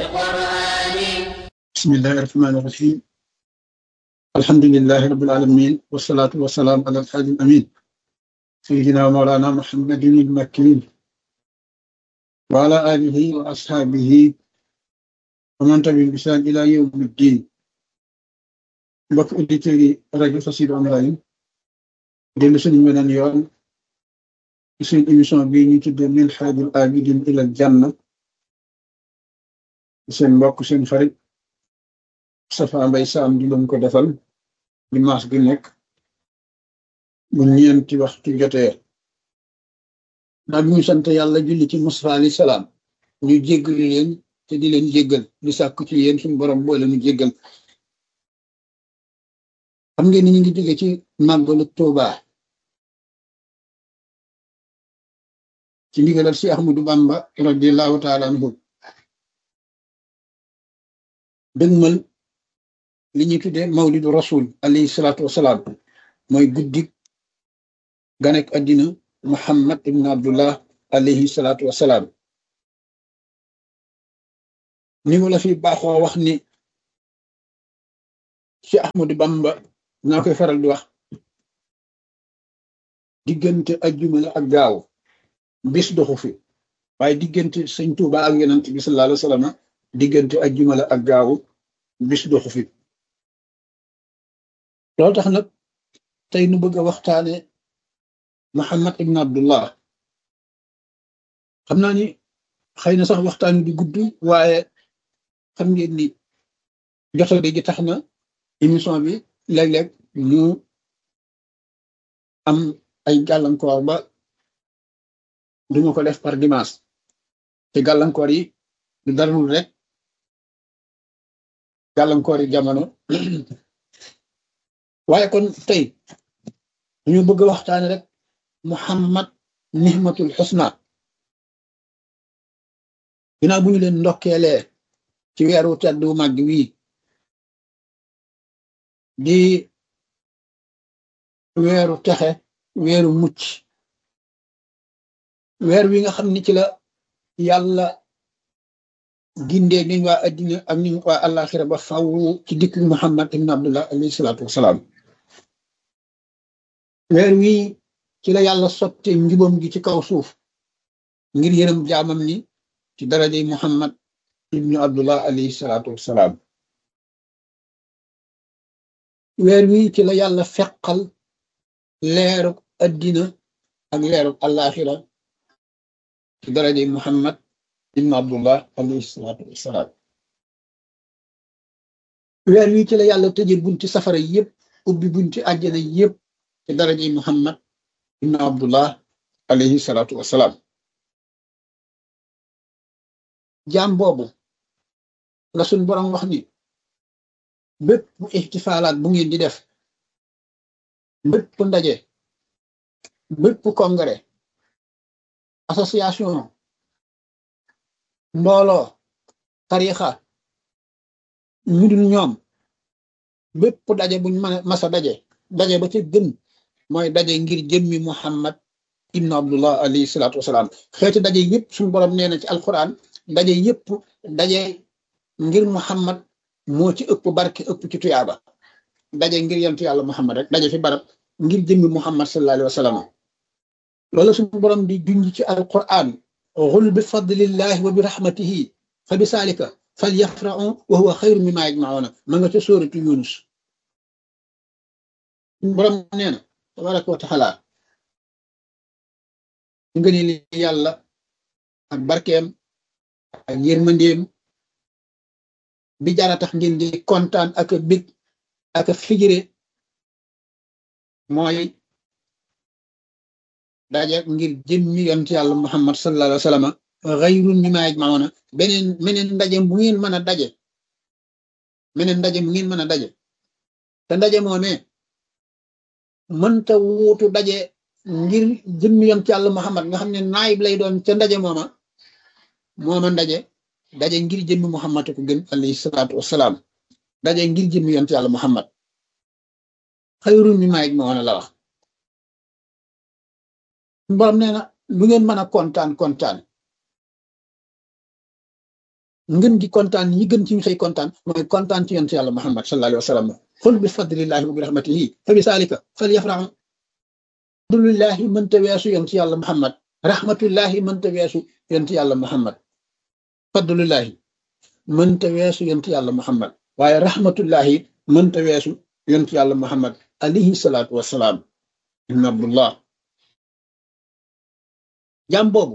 بسم الله الرحمن الرحيم الحمد لله رب العالمين والصلاة والسلام على الحاج الأمين سيدنا ومولانا محمد المكين وعلى آله وأصحابه ومن تبعهم بإحسان إلى يوم الدين mbokk auditeurs yi rajo Xassida online dellu suñu weneen yoon ci suñu émission bii ñu tuddee min haajil aabidin ilal janna seen mbokk seen xarit Safa Mbay Saam di leen ko defal dimanche bi nekk bu ñeenti waxtu jotee naa bi ñu sant yàlla julli ci Mustafa alayhi salaam ñu jéggal leen te di leen jéggal di sàkku ci yéen suñu borom boole ñu jéggal xam ngeen ni ñu ngi jóge ci màggalu Tuuba ci ndigalal si Ahmadu Bamba radiallahu taala anhu dëgmal li ñuy tuddee mawlidu rasul alayhi salaatu wasalaam mooy guddik ganek addina muhammad ibn abdullah alayhi salaatu wasalaam ni mu la fi baaxoo wax ni ci Ahmadu Bamba naa koy faral di wax diggante ajjuma la ak gaaw bis doxu fi waaye diggante sëñ Tuuba ak yonent bi sallallahu alayhi wa sallam diggante ajjuma la ak gaaw bis doxu fi loolu tax nag tey nu bëgg a waxtaane Muhammad ibn Abdullah xam naa ni xëy na sax waxtaan di gudd waaye xam ngeen ni jotal gi tax na émission bi léeg-léeg ñu am ay gàllankoor ba duñu ko def par dimanche te gàllankoor yi du darul rek gàllankoor yi jamono waaye kon tey ñu bëgg a waxtaane rek Muhammad nihmatul xusna ginnaaw bu ñu leen ndokkeelee ci weeru tedd wu màgg wii di weeru texe weeru mucc weer wi nga xam ni ci la yàlla gindee niñ waa addina ak niñ waa àllaaxira ba faw ci dikk Muhammad ibn Abdullah alayhi salaatu wasalaam weer wi ci la yàlla sotte njubam gi ci kaw suuf ngir yërëm jaamam ni ci darajey Muhammad ibnu Abdullah alayhi salaatu wasalaam weer wi ci la yàlla feqal leeruk addina ak leeruk àllaaxira ci darajey Muhammad ibnu Abdullah alayhi salaatu wasalaam weer wi ci la yàlla tëje bunti safara yépp ubbi bunti àjjana yépp ci darajey Muhammad ibnu Abdullah alayhi salaatu wasalaam jaam boobu la suñ boroom wax ni bépp ixtifaalaat bu ngeen di def bépp ndaje bépp congrès association mbooloo tarixa ñu dul ñoom bépp daje buñ mën a masa daje daje ba ca gën mooy daje ngir jëmmi Muhammad ibnu Abdullah alayhi salaatu wasalaam xeeti daje yépp suñu boroom nee na ci alquran daje yépp daje ngir Muhammad moo ci ëpp barke ëpp ci tuyaaba daje ngir yentu yàlla Muhammad rek daje fi barab ngir jëmmi Muhammad sallallahu alayhi wa sallam loolu suñu borom di junj ci alquran xul bi fadlillahi wa bi rahmatihi fa bi saalika fal yafrahu wa huwa xayru mimma yajmauna ma nga ca sóoratu Yunus suñu borom nee na tabaraka wa taala nga ni li yàlla ak barkeem ak yërmandeem bi jara tax ngeen di kontaan ak a bég ak a figire mooy daje ngir jëmmi yont yàlla muhammad sallallahu alayhi wa sallam xayrun mimma yajmauna beneen meneen ndaje bu ngeen mën a daje meneen ndaje bu ngeen mën a daje te ndaje moomee mënta wuutu daje ngir jëmmi yont yàlla muhammad nga xam ne naayib lay doon ca ndaje mooma mooma ndaje daje ngir jëmmi muhammad ko gën alayhi salaatu wasalaam daje ngir jëmmi yont yàlla muhammad xayrun mimma yajmauna la wax borom nee na lu ngeen mën a kontaan kontaan ngën gi kontaan yi gën ci ñu xëy kontaan mooy kontaan ci yonent yàlla muhammad sallallahu alayhi wa sallam xul bi fadlillahi wa bi rahmatihi fa bi saalika fal yafraxu fadlullahi mënta weesu yonent yàlla muhammad rahmatullahi mënta weesu yonent yàlla muhammad fadlullahi mënta weesu yonent yàlla muhammad waaye rahmatullahi mënta weesu yonent yàlla muhammad alayhi salaatu wassalaam ibn abdullah jaam boobu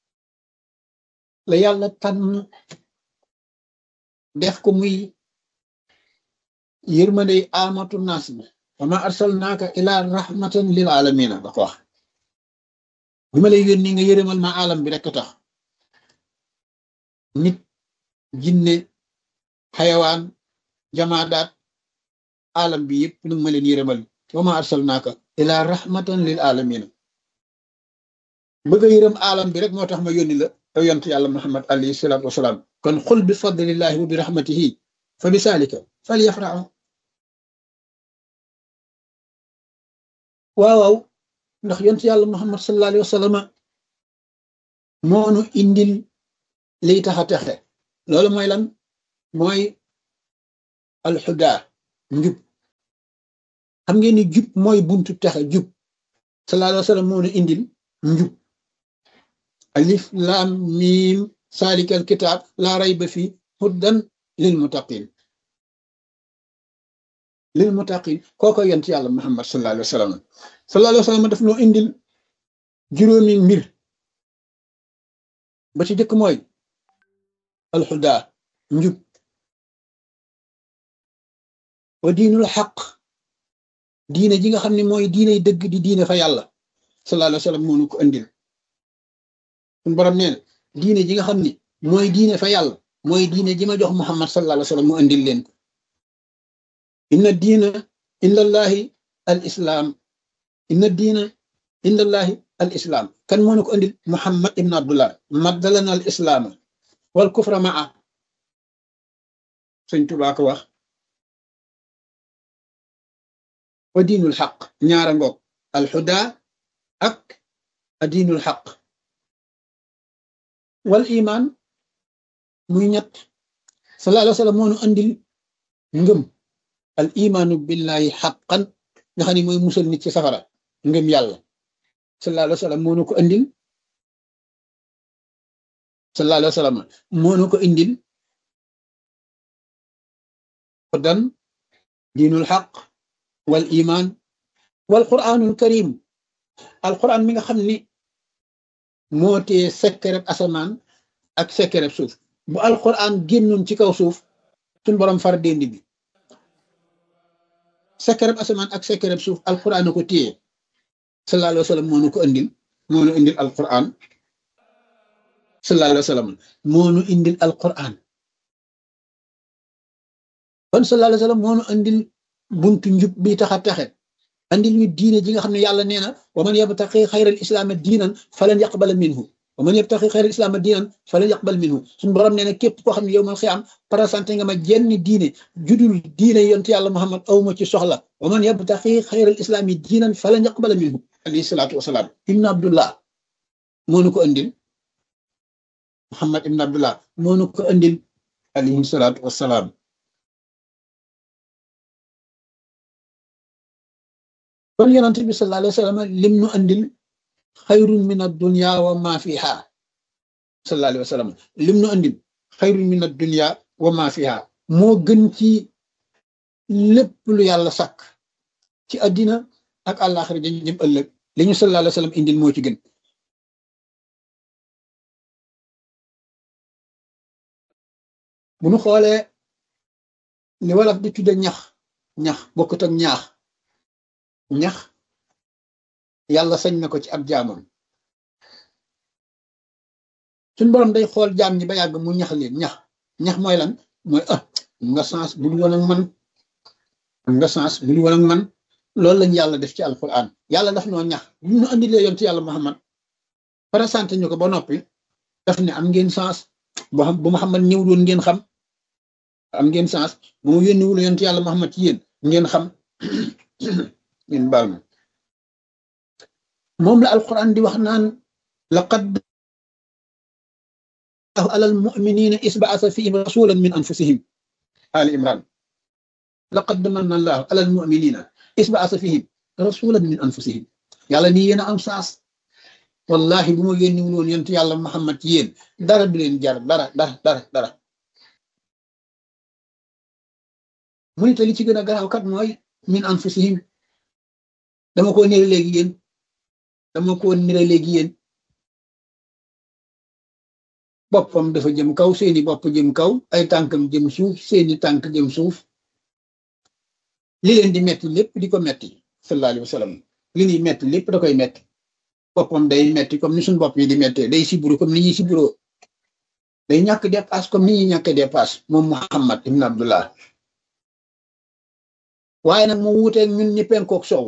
la yàlla tànn def ko muy yërmandey amatu naas bi wa ma arsalnaaka ila rahmatan lil alamina da ko wax bi ma lay yónni nga yërëmal ma alam bi rekk tax nit jinne xayawaan jamaadaat alam bi yëpp nu ma leen yërëmal wa ma arsalnaaka ila rahmatan lil alamina bëgg a yërëm alam bi rek moo tax ma yónni la yow yont yàlla muhammad alayhi salaatu wasalaam kon xul bi fadlillahi wa bi rahmatihi fa bi saalika fal yafraxu waaw waaw ndax yont yàlla muhammad sallallahu alayhi wa sallam moonu indil liy tax a texe loolu mooy lan mooy alxuda njub xam ngeen ni jub mooy buntu texe jub sallallahu alayhi wa sallam moonu indil njub alif lam mim salikal kitab laa rayba fi huddan lil muttaqin lil muttaqin kooko yent yàlla muhammad sallallahu alayhi wa sallam sallallahu alayhi wa sallam daf noo indil juróomi mbir ba ci jëkk mooy alxuda njub wa diinul xaq diine ji nga xam ne mooy diiney dëgg di diine fa yàlla sallallahu alayhi wa sallam moonu ko indil suñu borom nee na diine ji nga xam ni mooy diine fa yàlla mooy diine ji ma jox muhammad sallallahu alayhi wa sallam mu indil leen ko inna diina indallahi al islam inna diina indallahi al islam kan moo ko indil muhammad ibn abdullah maddalana al islaama wal kufra maa sëñ Tuubaa ko wax wa diinul xaq ñaara ngoog al xuda ak a diinul xaq wal iman muy ñett sallallahu alayhi wa sallam moo nu andil ngëm al imaanu billahi xaqan nga xam ne mooy musal nit ci safara ngëm yàlla sallallahu alayhi wa sallam moo nu ko andil sallallahu alayhi wa sallam moo nu ko indil dan diinul xaq wal iman wal quraanul karim al quraan mi nga xam ni moo tee sekkereb asamaan ak sekkereb suuf bu alquran génnoon ci kaw suuf suñ borom far déndi bi sekkereb asamaan ak sekkereb suuf alquran ko téye sallallahu alayhi wa sallam moo nu ko indil moo nu indil alquran sallallahu alayhi wa sallam moo nu indil alquran kon sallallahu alayhi wa sallam moo nu indil buntu njub bi tax a taxe andil ñu diine ji nga xam ne yàlla nee na wa man yabtaqi xayral islaama diinan falan yaqbala minhu wa man yabtaqi xayral islaama diinan falan yaqbal minhu suñu borom nee na képp koo xam ne yow mal xiyaam présenté nga ma jenn diine judul diine yonte yàlla muhammad awma ci soxla wa man yabtaqi xayral islaami diinan falan yaqbala minhu alayhi salaatu wasalaam ibnu abdullah moo nu ko andil muhammad ibnu abdullah moo nu ko andil alayhi salaatu wasalaam kon yonent bi sallallahu alayhi wa sallam lim nu andil xayrun min ad-dunya wa ma fiha sallallahu alayhi wa sallam lim nu andil xayrun min ad-dunya wa ma fiha moo gën ci lépp lu yàlla sàkk ci àddina ak àllaaxira dañu jëm ëllëg li ñu sallallahu alayhi wa sallam indil moo ci gën bu nu xoolee li wolof di tudde ñax ñax bokkut ak ñaax ñax yàlla sañ na ko ci ab jaamam suñ borom day xool jaam ñi ba yàgg mu ñax leen ñax ñax mooy lan mooy ah nga sens bu dul woon ak man nga sens bu dul woon ak man loolu lañ yàlla def ci alquran yàlla daf noo ñax bu ñu andilee yoon ci yàlla muhammad présenté ñu ko ba noppi daf ne am ngeen sens boo xam bu muhammad ñëw doon ngeen xam am ngeen sens bu mu yónniwul yoon ci yàlla muhammad ci yéen ngeen xam ngeen baal ma moom la alquran di wax naan laqad على المؤمنين إذ بعث فيهم رسولا من أنفسهم آل عمران لقد من الله على المؤمنين إذ بعث فيهم رسولا من أنفسهم yàlla nii yéen a am saas wallahi bu ma yónni woon yonent yàlla Muhammad ci yéen dara du leen jar dara dara dara dara mu ne te li ci gën a garaaw kat mooy min anfusihim dama ko nire léegi yéen dama ko nire léegi yéen boppam dafa jëm kaw seeni bopp jëm kaw ay tànkam jëm suuf seeni tànk jëm suuf li leen di metti lépp di ko metti sallallahu alayhi wa sallam li ñuy metti lépp da koy metti boppam day metti comme ni suñu bopp yi di mettee day siburu comme ni ñuy siburoo day ñàkk dépasse comme ni ñuy ñàkk dépasse moom Muhammad ibn Abdullah waaye nag mu wuuteeg ñun ñi penkook soow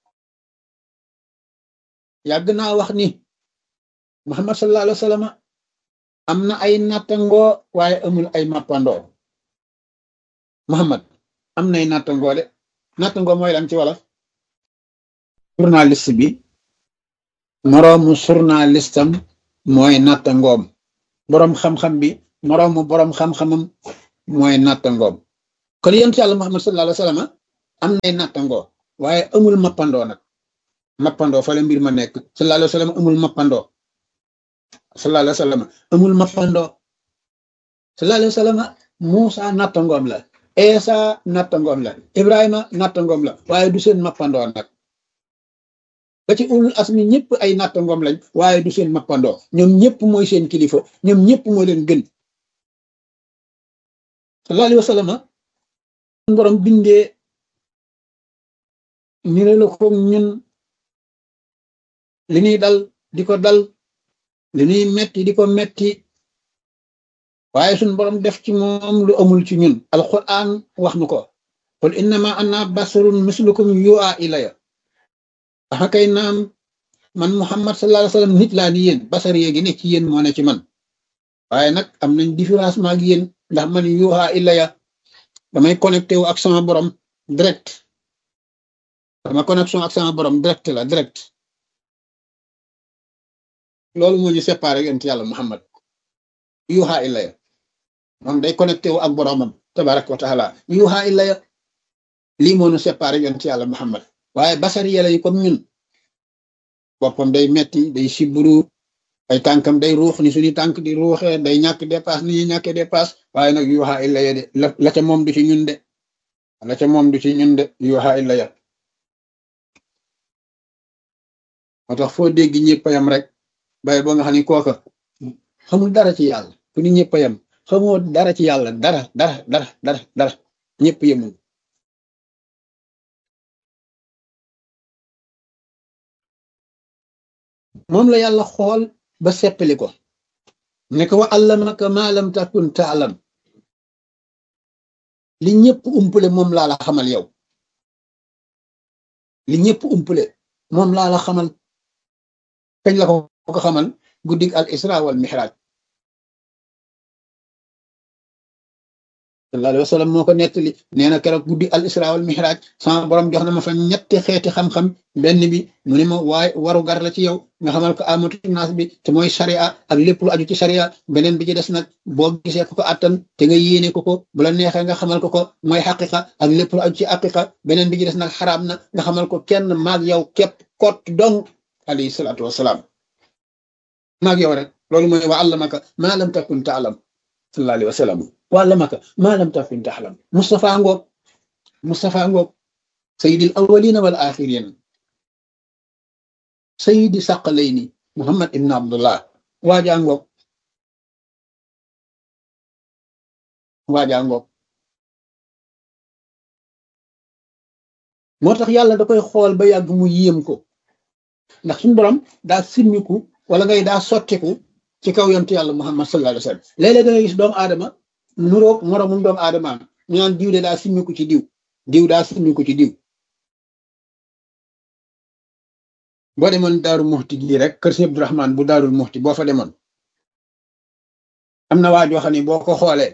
yàgg naa wax ni Muhammad sallallahu alayhi wa sallam am na ay nattangoo waaye amul ay mappandoo Muhammad am nay nattangoo de nattangoo mooy lan ci wala journaliste bi moroomu journalistam mooy nattangoom boroom xam-xam bi moroomu boroom xam-xamam mooy nattangoom kon yonent yàlla Muhammad sallallahu alayhi wa sallam am nay nattangoo waaye amul mappandoo nag mappandoo fa la mbir ma nekk sallallahu alayhi wa sallam amul mappandoo sallallahu alayhi wa sallam amul mappandoo sallallahu alayhi wa sallam Muusa nattangoom la Eesa nattangoom la Ibrahima nattangoom la waaye du seen mappandoo nag ba ci ulul asmi ñëpp ay nattangoom lañ waaye du seen mappandoo ñoom ñëpp mooy seen kilifa ñoom ñëpp moo leen gën sallallahu alayhi wa sallam borom bindee ñu ne la ko ñun li ñuy dal di ko dal li ñuy metti di ko metti waaye suñ borom def ci moom lu amul ci ñun alquran wax nu ko qul innama ana basarun mislukum yu'a ilaya waxa kay naam man muhammad sallallahu alayhi wasallam nit laa ni yéen basar yéegi ne ci yéen moo ne ci man waaye nag am nañ différence ma ak yéen ndax man yuha ilaya damay connecté wu ak sama borom direct sama connexion ak sama borom direct la direct loolu moo ñu séparé yonent yàlla muhammad yuha ilaya moom day connecté wu ak boromam tabaraka wa taala yuha ilaya lii moo ñu séparé yonent yàlla muhammad waaye basar yàlla yi comme ñun boppam day metti day siburu ay tànkam day ruux ni suñu tànk di ruuxee day ñàkk dépasse ni ñuy ñàkkee dépasse waaye nag yuha illaya de la ca moom du ci ñun de la ca moom du ci ñun de yuha illaya moo tax foo dégg ñëpp yam rek bay boo nga xam ni kooka xamul dara ci yàlla fu ni ñëpp yam xamoo dara ci yàlla dara dara dara dara dara ñëpp yemul moom la yàlla xool ba seppali ko ne ko wa allamaka ma lam takun taalam li ñëpp umpule moom laa la xamal yow li ñëpp umpule moom laa la xamal kañ la ko ko xamal guddig al isra wal mihraj sallallahu alayhi wa sallam moo ko nettali nee na keroog guddi al isra wal mihraj sama borom jox na ma fa ñetti xeeti xam-xam benn bi mu ne ma waaye waru gar la ci yow nga xamal ko amatu naas bi te mooy sharia ak lépp lu aju ci sharia beneen bi ci des nag boo gisee ko ko attan te nga yéene ko ko bu la neexee nga xamal ko ko mooy xaqiqa ak lépp lu aju ci xaqiqa beneen bi ci des nag xaraam na nga xamal ko kenn maag yow képp kot dong alayhi salaatu wasalaam maag yow rek loolu mooy wa allamaka ma lam takun taalam sallallahu alayhi wa sallam wàllamaka maa lam takun taxlam Moustapha Ngop Moustapha Ngop sayyidil awwalina wal axirin sayyidi saqalayni Muhammad ibn Abdullah waajaa Ngop waajaa Ngop moo tax yàlla da koy xool ba yàgg mu yéem ko ndax suñu borom daa simmiku wala ngay daa sottiku ci kaw yontu yàlla Muhammad sallallahu alayhi wa sallam léeg-léeg da ngay gis doomu aadama nuroog moroomum doomu aadama ñu naan diw de daa simmiku ci diw diw daa simmiku ci diw boo demoon daaru muxti gii rek kër si Abdourahman bu daarul muxti boo fa demoon am na waa joo xam ne boo ko xoolee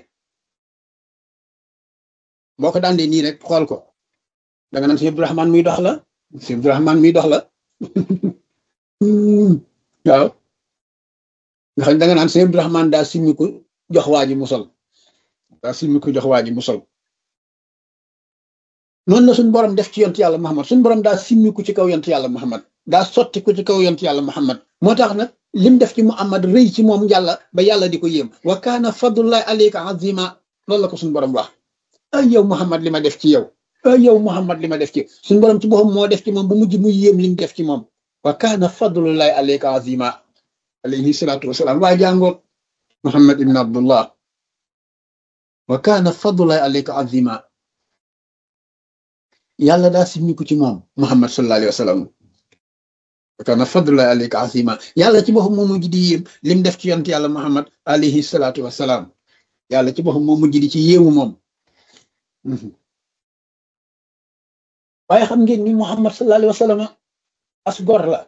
boo ko daan dee nii rek xool ko da nga naan si Abdourahman muy dox la si Abdourahman muy dox la waaw nga xam ne da nga naan sëñ Abdourahman daa simmi ko jox waa ji mu sol daa simmi ko jox waa ji mu sol noonu la suñ borom def ci yont yàlla Muhammad suñ borom daa simmi ko ci kaw yont yàlla Muhammad daa sotti ko ci kaw yont yàlla Muhammad moo tax nag lim def ci Muhammad rëy ci moom yàlla ba yàlla di ko yéem wa kaana fadlullahi alayka azima loolu la ko suñ borom wax ay yow Muhammad li ma def ci yow ay yow Muhammad li ma def ci suñ borom ci boppam moo def ci moom ba mujj mu yéem lim def ci moom wa kaana fadlullahi alayka azima alayhi salaatu wasalaam waa jàngoon Muhammad ibn Abdullah wa kaana fadlullahi alayka azima yàlla daa simmiku ci moom Muhammad sallallahu alayhi wa sallam wa kaana fadlullahi alayka azima yàlla ci boppam moo mujj di yéem lim def ci yonent yàlla Muhammad alayhi salaatu wasalaam yàlla ci boppam moo mujj di ci yéemu moom waaye xam ngeen ni Muhammad sallallahu alayhi wa sallam as gor la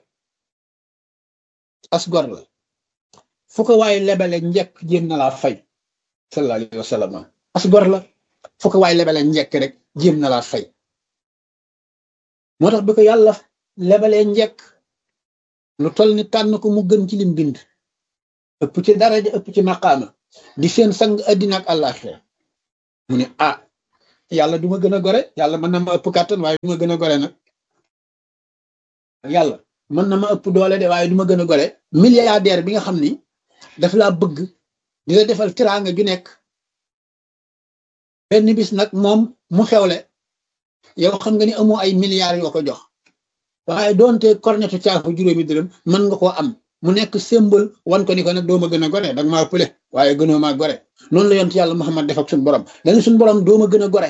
as gor la fu ko waaye lebale njëkk jéem na laa fay sallallahu alayhi wa sallam as gor la fu ko waaye lebale njëkk rek jéem na laa fay moo tax bi ko yàlla lebalee njëkk lu toll ni tànn ko mu gën ci lim bind ëpp ci daraja ëpp ci maqaama di seen sang addina ak àllaaxira mu ne ah yàlla du ma gën a gore yàlla mën na ma ëpp kàttan waaye du ma gën a gore nag yàlla mën na ma ëpp doole de waaye du ma gën a gore milliardaire bi nga xam ni daf laa bëgg di la defal tiraanga ju nekk benn bis nag moom mu xewle yow xam nga ni amoo ay milliards yoo ko jox waaye doonte kornetu caafu juróomi dërëm mën nga koo am mu nekk symbole wan ko ni ko nag doo ma gën a gore danga maa pële waaye gënoo maa gore noonu la yont yàlla Muhammad def ak suñu borom dañu suñu borom doo ma gën a gore